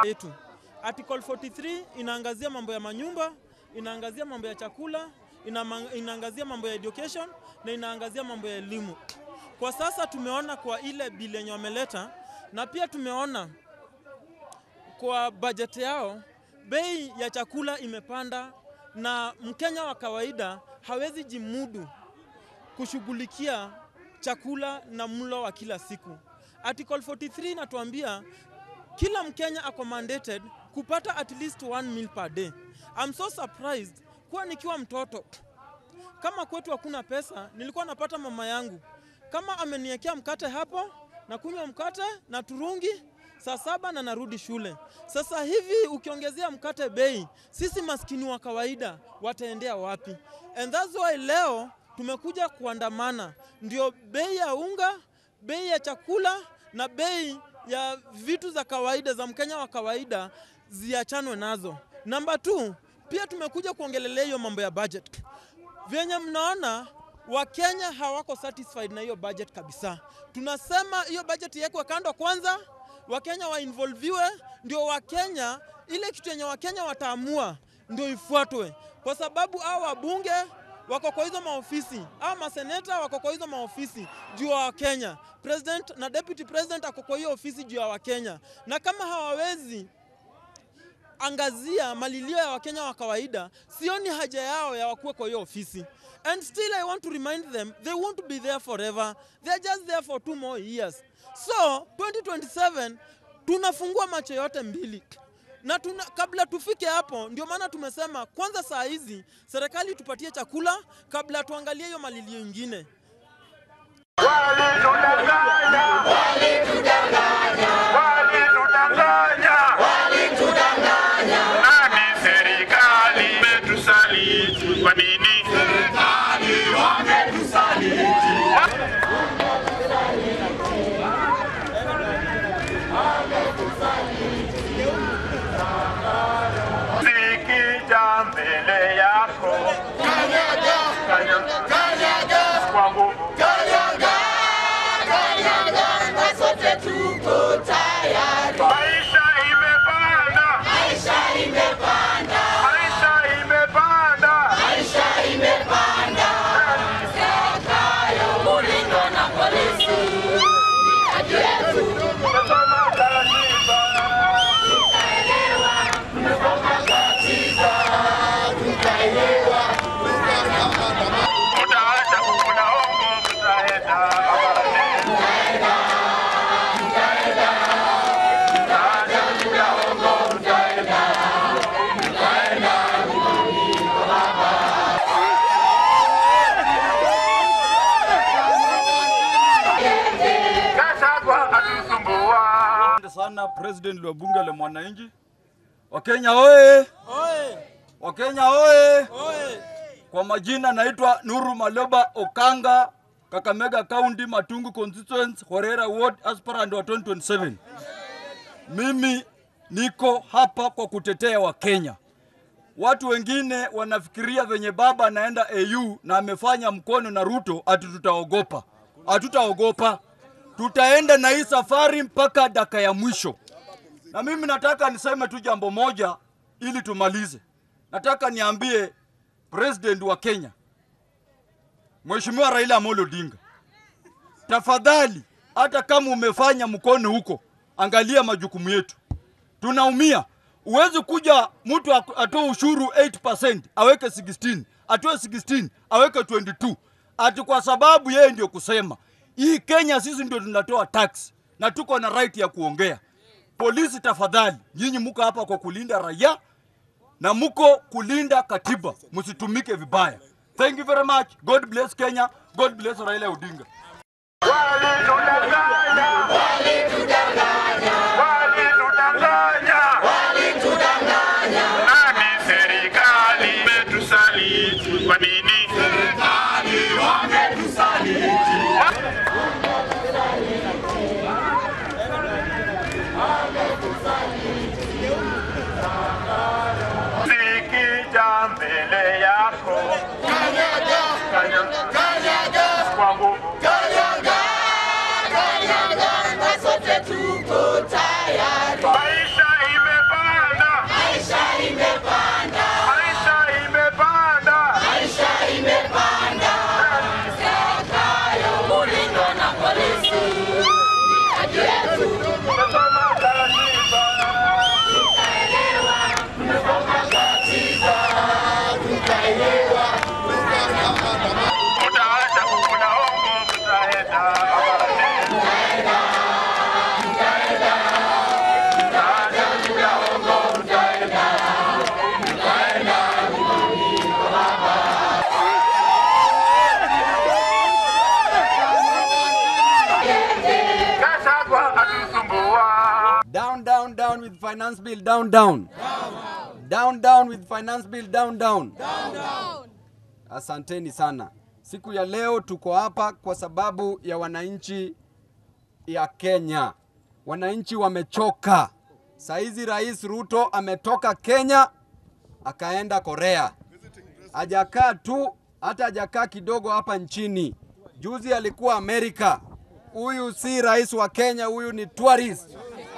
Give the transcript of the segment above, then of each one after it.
yetu. Article 43 inaangazia mambo ya manyumba, inaangazia mambo ya chakula, inama- inaangazia mambo ya education na inaangazia mambo ya elimu. Kwa sasa tumeona kwa ile bili yenye wameleta na pia tumeona kwa bajeti yao bei ya chakula imepanda na Mkenya wa kawaida hawezi jimudu kushughulikia chakula na mlo wa kila siku. Article 43 inatuambia kila Mkenya ako mandated kupata at least one meal per day. I'm so surprised kuwa nikiwa mtoto kama kwetu hakuna pesa, nilikuwa napata mama yangu kama ameniwekea mkate hapo, na kunywa mkate na turungi saa saba na narudi shule. Sasa hivi ukiongezea mkate bei, sisi maskini wa kawaida wataendea wapi? And that's why leo tumekuja kuandamana, ndio bei ya unga, bei ya chakula na bei ya vitu za kawaida za Mkenya wa kawaida ziachanwe nazo. Namba 2, pia tumekuja kuongelelea hiyo mambo ya budget. Vyenye mnaona Wakenya hawako satisfied na hiyo budget kabisa. Tunasema hiyo budget iwekwe kando kwanza, Wakenya wainvolviwe, ndio Wakenya, ile kitu yenye Wakenya wataamua ndio ifuatwe, kwa sababu hao wabunge wako kwa hizo maofisi, hao maseneta wako kwa hizo maofisi juu ya Wakenya, president na deputy president ako kwa hiyo ofisi juu ya Wakenya, na kama hawawezi angazia malilio ya Wakenya wa kawaida, sioni haja yao ya wakuwe kwa hiyo ofisi. And still I want to remind them they won't be there forever. They are just there for two more years. So 2027 tunafungua macho yote mbili na tuna, kabla tufike hapo, ndio maana tumesema kwanza, saa hizi serikali tupatie chakula kabla tuangalie hiyo malilio ingine. Walitudanganya, nani serikali imetusaliti? Kwa nini? Sikija mbele yako kanyaga kwa nguvu Maisha imepanda, maisha imepanda, tumesoma katiba, mtaacha kukula hongo, mtaenda Babane. Gachagua atusumbua. Asante sana President wa bunge la mwananchi. Wakenya oye! Oe, Wakenya oye! oe. Kwa majina naitwa Nuru Maloba Okanga, Kakamega County, Matungu constituency, Horera ward, aspirant wa 2027. Mimi niko hapa kwa kutetea Wakenya. Watu wengine wanafikiria venye baba anaenda AU na amefanya mkono na Ruto ati tutaogopa. Hatutaogopa, tutaenda na hii safari mpaka daka ya mwisho. Na mimi nataka niseme tu jambo moja ili tumalize. Nataka niambie president wa Kenya, Mheshimiwa Raila Amolo Odinga, tafadhali, hata kama umefanya mkono huko, angalia majukumu yetu, tunaumia. Uwezi kuja mtu ak- atoe ushuru 8% aweke 16, atoe 16 aweke 22, ati kwa sababu yeye ndio kusema hii Kenya sisi ndio tunatoa tax na tuko na right ya kuongea. Polisi, tafadhali, nyinyi muko hapa kwa kulinda raia na muko kulinda katiba, msitumike vibaya. Thank you very much. God bless Kenya. God bless Raila Odinga. Walitudanganya, nani serikali imetusaliti? Kwa nini? Sikija mbele yako kanyaga kwa nguvu maisha imepanda down with finance bill down down. Down down with finance bill down down. Asanteni sana. Siku ya leo tuko hapa kwa sababu ya wananchi ya Kenya. Wananchi wamechoka. Saizi Rais Ruto ametoka Kenya akaenda Korea. Hajakaa tu, hata hajakaa kidogo hapa nchini. Juzi alikuwa Amerika. Huyu si rais wa Kenya, huyu ni tourist.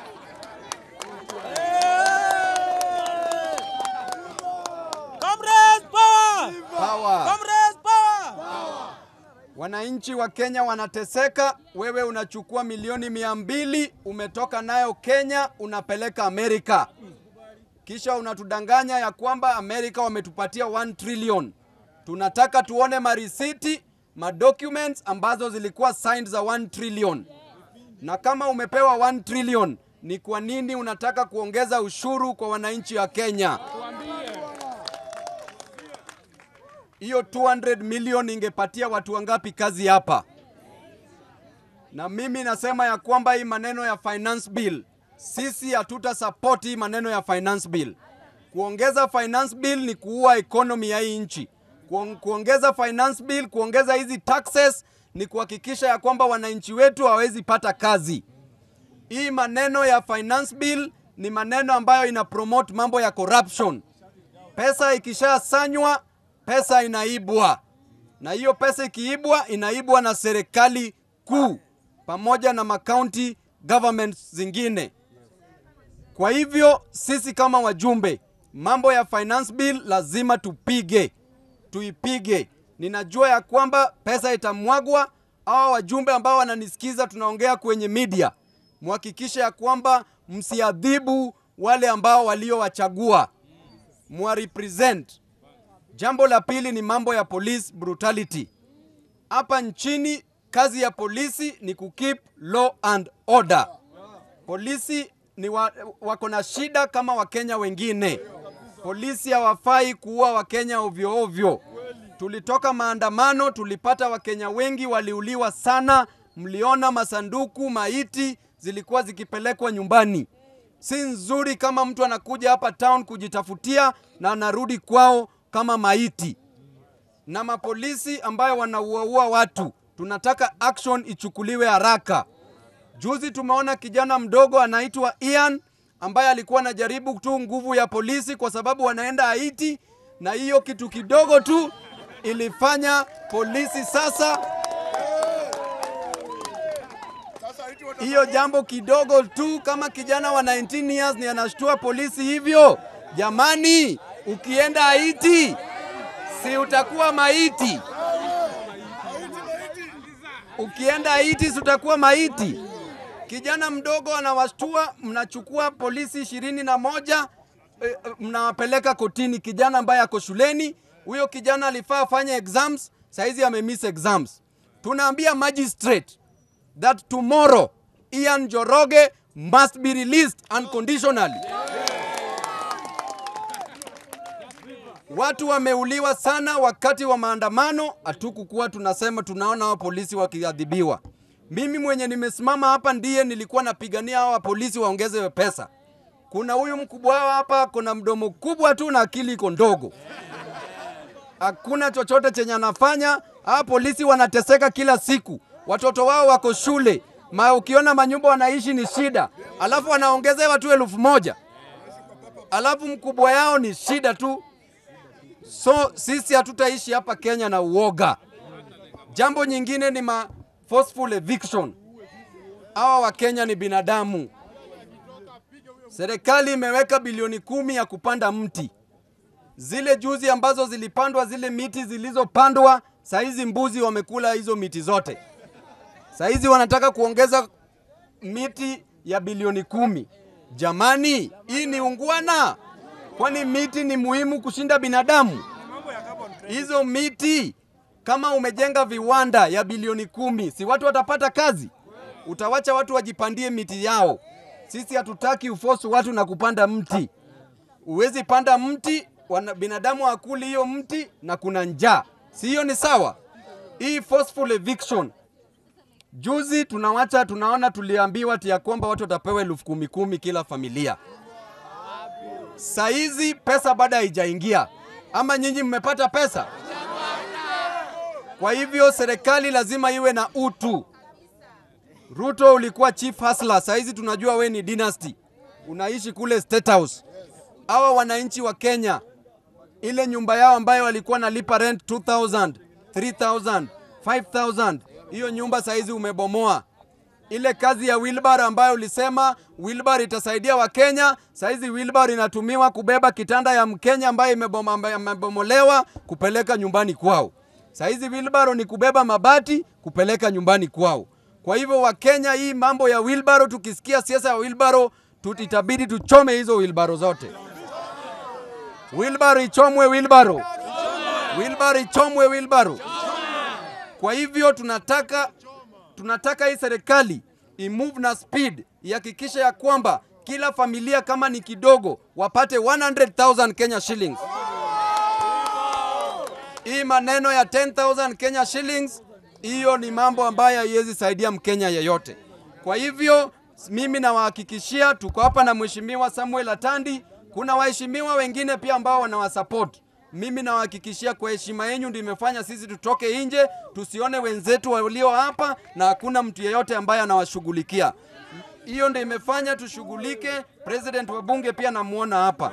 Comrades power! Power. Comrades power! Wananchi wa Kenya wanateseka. Wewe unachukua milioni mia mbili umetoka nayo Kenya unapeleka Amerika, kisha unatudanganya ya kwamba Amerika wametupatia 1 trillion. Tunataka tuone marisiti, madocuments ambazo zilikuwa signed za 1 trillion. Na kama umepewa 1 trillion, ni kwa nini unataka kuongeza ushuru kwa wananchi wa Kenya? hiyo 200 million ingepatia watu wangapi kazi hapa? Na mimi nasema ya kwamba hii maneno ya finance bill, sisi hatuta support hii maneno ya finance bill. Kuongeza finance bill ni kuua economy ya hii nchi. Kuong- Kuongeza finance bill, kuongeza hizi taxes ni kuhakikisha ya kwamba wananchi wetu hawezi pata kazi. Hii maneno ya finance bill ni maneno ambayo ina promote mambo ya corruption. Pesa ikishasanywa, pesa inaibwa, na hiyo pesa ikiibwa, inaibwa na serikali kuu pamoja na makaunti governments zingine. Kwa hivyo sisi kama wajumbe, mambo ya finance bill lazima tupige, tuipige. Ninajua ya kwamba pesa itamwagwa. Hawa wajumbe ambao wananisikiza, tunaongea kwenye media, muhakikishe ya kwamba msiadhibu wale ambao waliowachagua, muwarepresent. Jambo la pili ni mambo ya police brutality. Hapa nchini kazi ya polisi ni kukeep law and order. Polisi ni wa, wako na shida kama Wakenya wengine. Polisi hawafai kuua Wakenya ovyo ovyo. Tulitoka maandamano, tulipata Wakenya wengi waliuliwa sana. Mliona masanduku, maiti zilikuwa zikipelekwa nyumbani. Si nzuri kama mtu anakuja hapa town kujitafutia na anarudi kwao kama maiti. Na mapolisi ambayo wanauaua watu, tunataka action ichukuliwe haraka. Juzi tumeona kijana mdogo anaitwa Ian ambaye alikuwa anajaribu tu nguvu ya polisi kwa sababu wanaenda Haiti, na hiyo kitu kidogo tu ilifanya polisi sasa hiyo jambo kidogo tu, kama kijana wa 19 years ni anashtua polisi hivyo. Jamani, ukienda Haiti si utakuwa maiti? Ukienda Haiti si utakuwa maiti? Kijana mdogo anawashtua, mnachukua polisi ishirini na moja eh, eh, mnawapeleka kotini. Kijana ambaye ako shuleni, huyo kijana alifaa afanye exams, saizi amemiss exams. Tunaambia magistrate that tomorrow Ian Joroge must be released unconditionally. Watu wameuliwa sana wakati wa maandamano, hatukukuwa tunasema tunaona hao polisi wakiadhibiwa. Mimi mwenye nimesimama hapa ndiye nilikuwa napigania hawa polisi waongezewe pesa. Kuna huyu mkubwa wao hapa, kuna mdomo kubwa tu na akili iko ndogo, hakuna chochote chenye anafanya. Hawa polisi wanateseka kila siku, watoto wao wako shule ma, ukiona manyumba wanaishi ni shida, alafu wanaongezewa tu elfu moja alafu mkubwa yao ni shida tu. So sisi hatutaishi hapa Kenya na uoga. Jambo nyingine ni ma forceful eviction. Hawa wa Kenya ni binadamu. Serikali imeweka bilioni kumi ya kupanda mti. Zile juzi ambazo zilipandwa, zile miti zilizopandwa, saizi mbuzi wamekula hizo miti zote. Saizi wanataka kuongeza miti ya bilioni kumi. Jamani, hii ni ungwana? Kwani miti ni muhimu kushinda binadamu? Hizo miti kama umejenga viwanda ya bilioni kumi, si watu watapata kazi? Utawacha watu wajipandie miti yao. Sisi hatutaki ufosu watu na kupanda mti. Huwezi panda mti, wana, binadamu hakuli hiyo mti na kuna njaa, si hiyo ni sawa? Hii forceful eviction Juzi tunawacha tunaona, tuliambiwa ati ya kwamba watu watapewa elfu kumi kumi kila familia. Saizi pesa bado haijaingia, ama nyinyi mmepata pesa? Kwa hivyo serikali lazima iwe na utu. Ruto ulikuwa chief hustler, saizi tunajua we ni dynasty, unaishi kule State House. Hawa wananchi wa Kenya, ile nyumba yao ambayo walikuwa nalipa rent 2000, 3000, 5000, hiyo nyumba saizi umebomoa. Ile kazi ya wheelbarrow ambayo ulisema wheelbarrow itasaidia Wakenya, saizi wheelbarrow inatumiwa kubeba kitanda ya Mkenya ambaye imeboma- ambaye imebomolewa kupeleka nyumbani kwao. Saizi wheelbarrow ni kubeba mabati kupeleka nyumbani kwao. Kwa hivyo Wakenya, hii mambo ya wheelbarrow, tukisikia siasa ya wheelbarrow, tut- itabidi tuchome hizo wheelbarrow zote. Wheelbarrow ichomwe, wheelbarrow. Wheelbarrow ichomwe, wheelbarrow. Kwa hivyo tunataka tunataka hii serikali imove na speed, ihakikishe ya kwamba kila familia kama ni kidogo wapate 100,000 Kenya shillings. Hii maneno ya 10,000 Kenya shillings, hiyo ni mambo ambayo haiwezi saidia Mkenya yeyote. Kwa hivyo mimi nawahakikishia, tuko hapa na Mheshimiwa Samuel Atandi, kuna waheshimiwa wengine pia ambao wanawasupport. Mimi nawahakikishia kwa heshima yenu ndio imefanya sisi tutoke nje, tusione wenzetu walio hapa na hakuna mtu yeyote ambaye anawashughulikia. Hiyo ndio imefanya tushughulike. President wa bunge pia namuona hapa.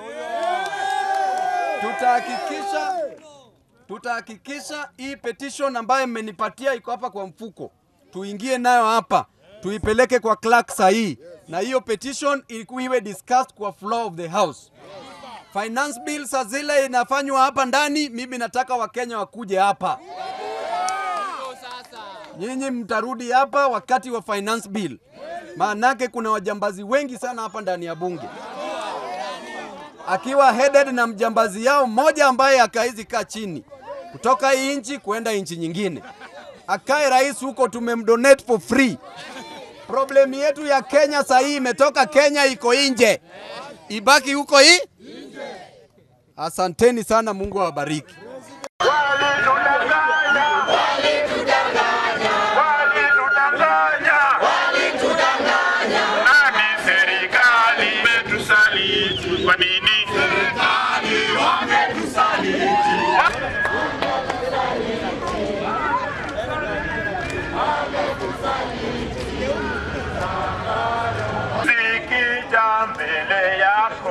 Tutahakikisha tutahakikisha hii petition ambayo mmenipatia iko hapa kwa mfuko, tuingie nayo hapa, tuipeleke kwa clerk sahihi, na hiyo petition ilikuwa iwe discussed kwa floor of the house. Finance bill saa zile inafanywa hapa ndani, mimi nataka Wakenya wakuje hapa. Nyinyi mtarudi hapa wakati wa finance bill, maanake kuna wajambazi wengi sana hapa ndani ya bunge akiwa headed na mjambazi yao mmoja ambaye akaizi kaa chini kutoka hii nchi kwenda nchi nyingine, akae rais huko, tumemdonate for free. Problem yetu ya Kenya saa hii imetoka Kenya, iko nje, ibaki huko hii. Asanteni sana, Mungu awabariki. Walitudanganya, nani serikali imetusaliti? Kwa nini? Zikija mbele yako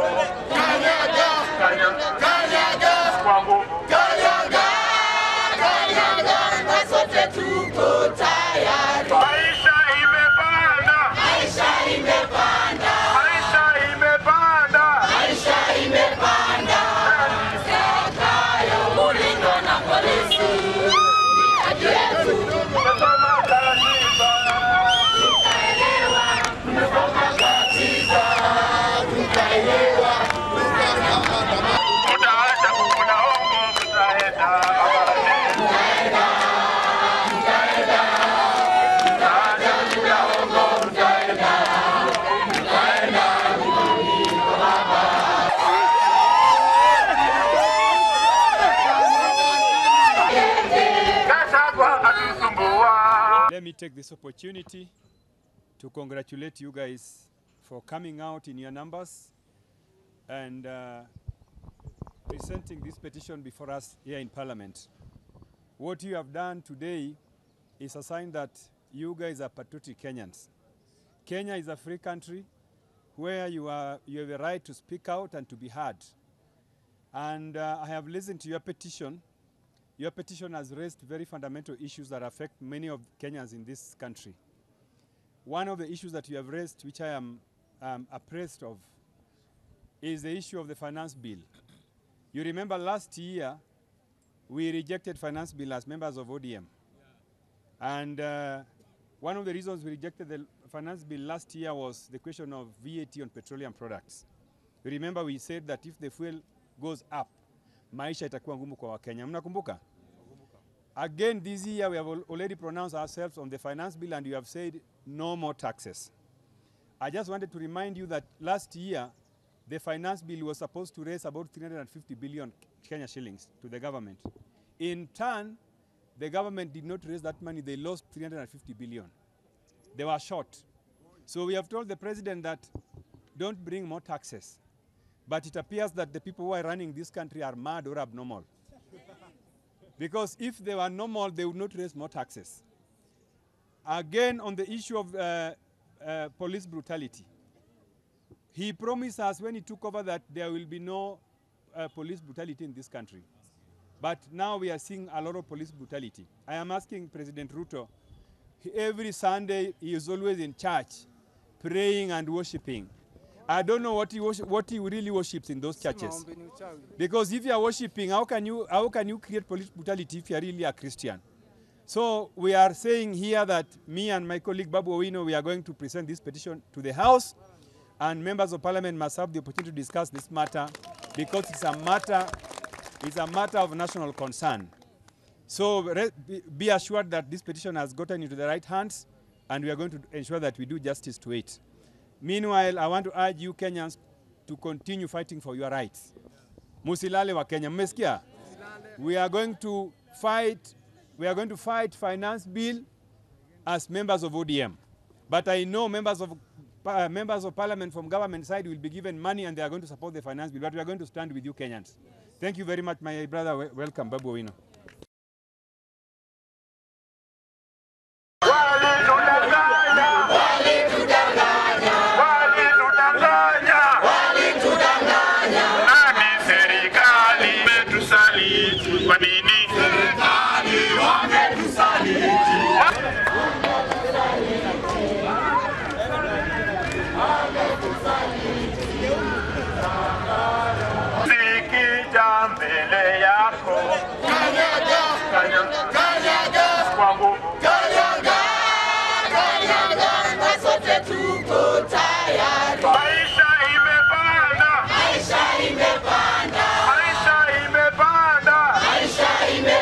kanyaga kwa nguvu Maisha imepanda, maisha imepanda, Tumesoma katiba, mtaacha kukuna hongo, mtaenda babani. Gachagua atusumbua. Let me take this opportunity to congratulate you guys for coming out in your numbers and uh, presenting this petition before us here in Parliament. What you have done today is a sign that you guys are patriotic Kenyans. Kenya is a free country where you, are, you have a right to speak out and to be heard. And uh, I have listened to your petition. Your petition has raised very fundamental issues that affect many of Kenyans in this country. One of the issues that you have raised, which I am um, appraised of, is the issue of the finance bill. You remember last year, we rejected finance bill as members of ODM. And uh, one of the reasons we rejected the finance bill last year was the question of VAT on petroleum products. You remember we said that if the fuel goes up, maisha itakuwa ngumu kwa Wakenya. Mnakumbuka? Again, this year we have al- already pronounced ourselves on the finance bill and you have said no more taxes. I just wanted to remind you that last year the finance bill was supposed to raise about 350 billion Kenya shillings to the government. In turn, the government did not raise that money, they lost 350 billion. they were shot. So we have told the president that don't bring more taxes. But it appears that the people who are running this country are mad or abnormal. because if they were normal, they would not raise more taxes. Again, on the issue of uh, uh, police brutality, he promised us when he took over that there will be no uh, police brutality in this country. But now we are seeing a lot of police brutality. I am asking President Ruto, he- every Sunday he is always in church, praying and worshiping. I don't know what he, worship, what he really worships in those churches. Because if you are worshiping, how can you, how can you create police brutality if you are really a Christian? So we are saying here that me and my colleague Babu Owino, we are going to present this petition to the House, and members of Parliament must have the opportunity to discuss this matter because it's a matter, it's a matter of national concern. So re- be- be assured that this petition has gotten into the right hands, and we are going to ensure that we do justice to it. Meanwhile, I want to urge you Kenyans to continue fighting for your rights. Musilale wa Kenya, mmesikia? We are going to fight, we are going to fight finance bill as members of ODM. But I know members of uh, members of parliament from government side will be given money and they are going to support the finance bill. But we are going to stand with you Kenyans. Thank you very much, my brother. We- Welcome, Babu Owino. Walitudanganya, nani serikali imetusaliti? Kwa nini? Zikija mbele yako kanyaga kwa nguvu Maisha imepanda, maisha imepanda,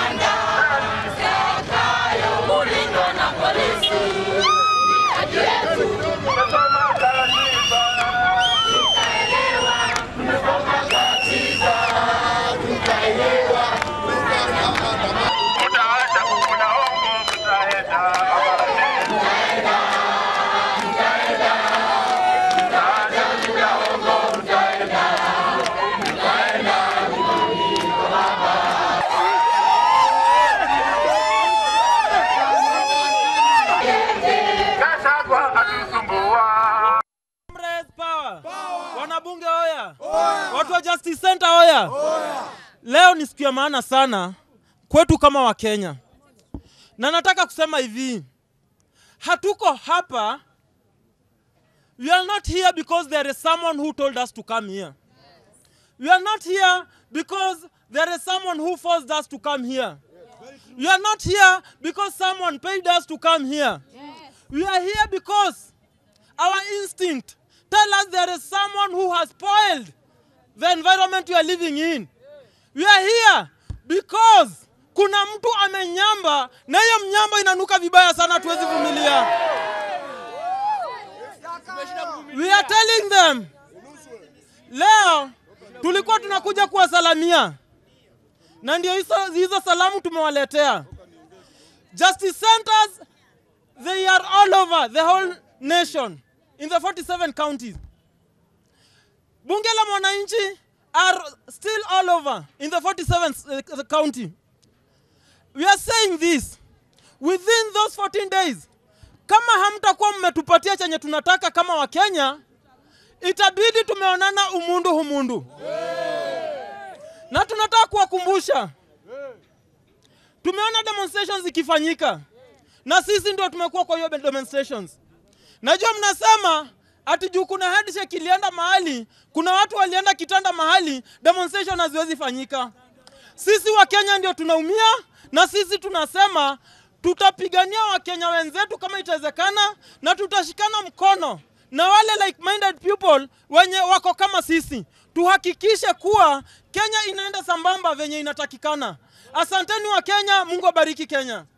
Tumesoma katiba, mutaacha kukula hongo, mtaenda kabarini. Gachagua atusumbua. Comrades power. Wanabunge oya. Watu wa Justice Center oya. Leo ni siku ya maana sana kwetu kama Wakenya, na nataka kusema hivi, hatuko hapa, we are not here because there is someone who told us to come here. We are not here because there is someone who forced us to come here. We are not here because someone paid us to come here. We are here because our instinct tell us there is someone who has spoiled the environment we are living in. We are here because kuna mtu amenyamba na hiyo mnyamba inanuka vibaya sana, tuwezi vumilia. We are telling them leo tulikuwa tunakuja kuwasalamia na ndio hizo, hizo salamu tumewaletea. Justice centers they are all over the whole nation in the 47 counties. Bunge la Mwananchi are still all over in the 47th uh, county. We are saying this within those 14 days, kama hamtakuwa mmetupatia chenye tunataka kama Wakenya, itabidi tumeonana umundu humundu, na tunataka kuwakumbusha, tumeona demonstrations zikifanyika na sisi ndio tumekuwa kwa hiyo demonstrations. Najua mnasema ati juu kuna handshake ilienda mahali, kuna watu walienda kitanda mahali, demonstration haziwezi fanyika. Sisi wa Kenya ndio tunaumia, na sisi tunasema tutapigania Wakenya wenzetu kama itawezekana, na tutashikana mkono na wale like minded people wenye wako kama sisi, tuhakikishe kuwa Kenya inaenda sambamba venye inatakikana. Asanteni wa Kenya, Mungu abariki Kenya.